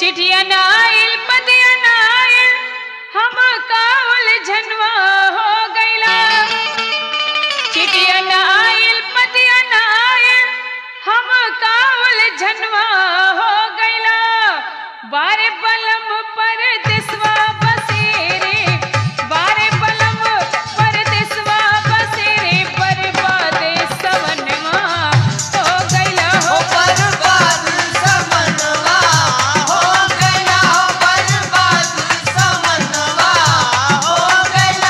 चिठिया नाइल पतिया नाइल हम कावल झनवा हो गईला चिठिया नाइल पतिया नाइल हम कावल झनवा हो गईला बारे बलम पर दिसवा बसेरे बारे बलम पर दिसवा बसेरे बर्बादे सवनवा हो गईला हो बर्बाद समनवा हो गया बर्बाद समनवा हो गया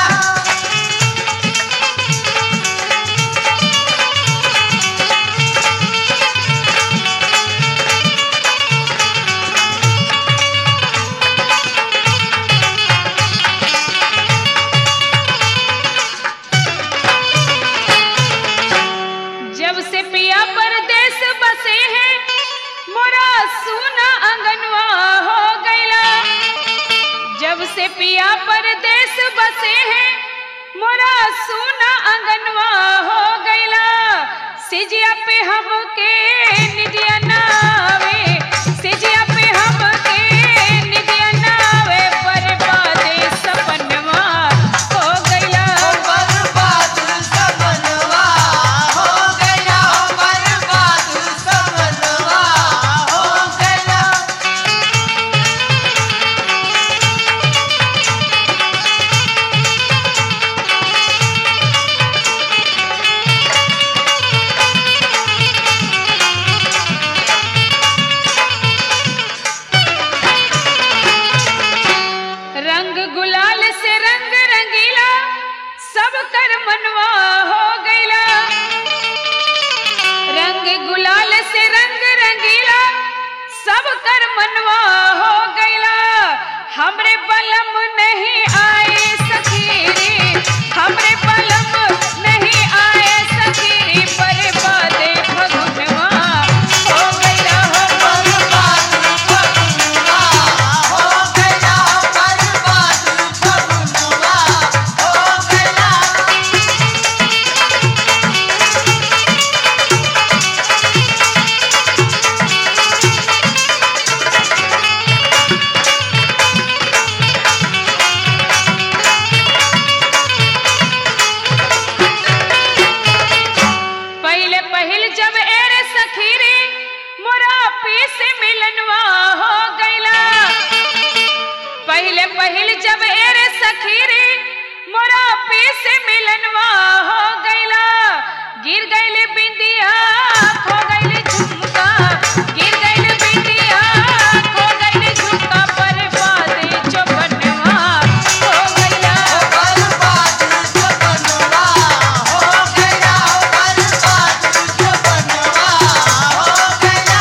जब से पिया परदेस बसे हैं मोरा सूना अंगनवा हो गईला जब से पिया परदेस बसे हैं मोरा सूना अंगनवा हो गईला सिजिया पे हमके निदिया नावे सिजिया पे हमके निदिया नावे बर्बादे सपनवा हो गईला बर्बाद समनवा हो गया बर्बाद समनवा हो गया रंग गुलाल से रंग रंगीला सब कर मनवा हो गईला रंग गुलाल से रंग रंगीला सब कर मनवा हो गईला हमरे बलम नहीं आए सखीरे हमरे बलम नहीं आए सखीरे बर्बादे फगुनवा हो गईला हो बर्बाद फगुनवा हो गया बर्बाद फगुनवा हो गया पहले पहिल जब एरे सखीरे मोरा पीस मिलनवा हो गईला पहले पहिल जब एरे सखीरे मोरा पीस मिलनवा हो गईला गिर गईले बिंदिया खो गईले झुमका गिर गईले बिंदिया खो गईले झुमका बर्बादे चौबनवा हो गईला बर्बाद समनवा हो गया बर्बाद समनवा हो गया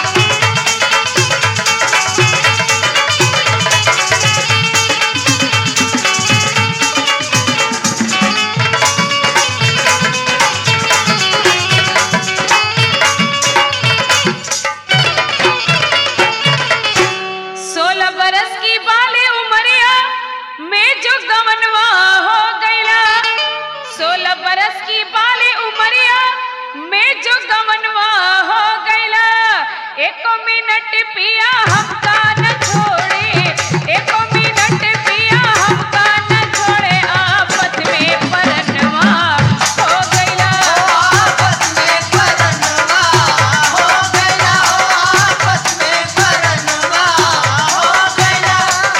सोलह बरस की बाले उमरिया में जो गवनवा हो गईला सोलह बरस की बाले उमरिया में जो गवनवा हो गईला एक मिनट पिया हमका न छोड़े एक मिनट पिया हमका न छोड़े आपस में परनवा हो गईला आपस में परनवा हो गया आपस में परनवा हो गया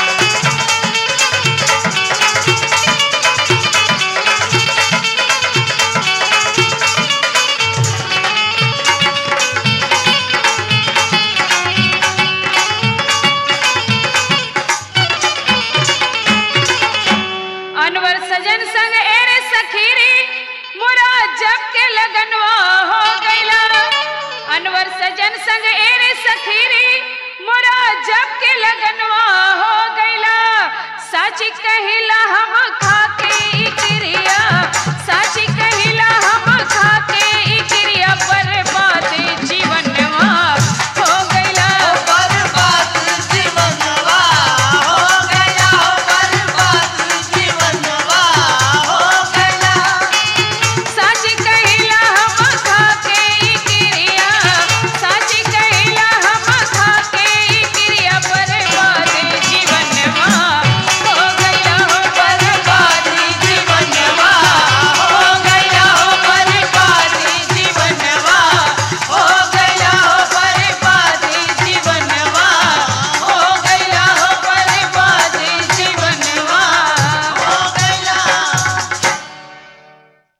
अनवर सजन संग एरे सखीरी मोरा जब के लगनवा हो गईला अनवर सजन संग एरे सखीरी मोरा जब के लगनवा हो गईला सच कहिला हम खा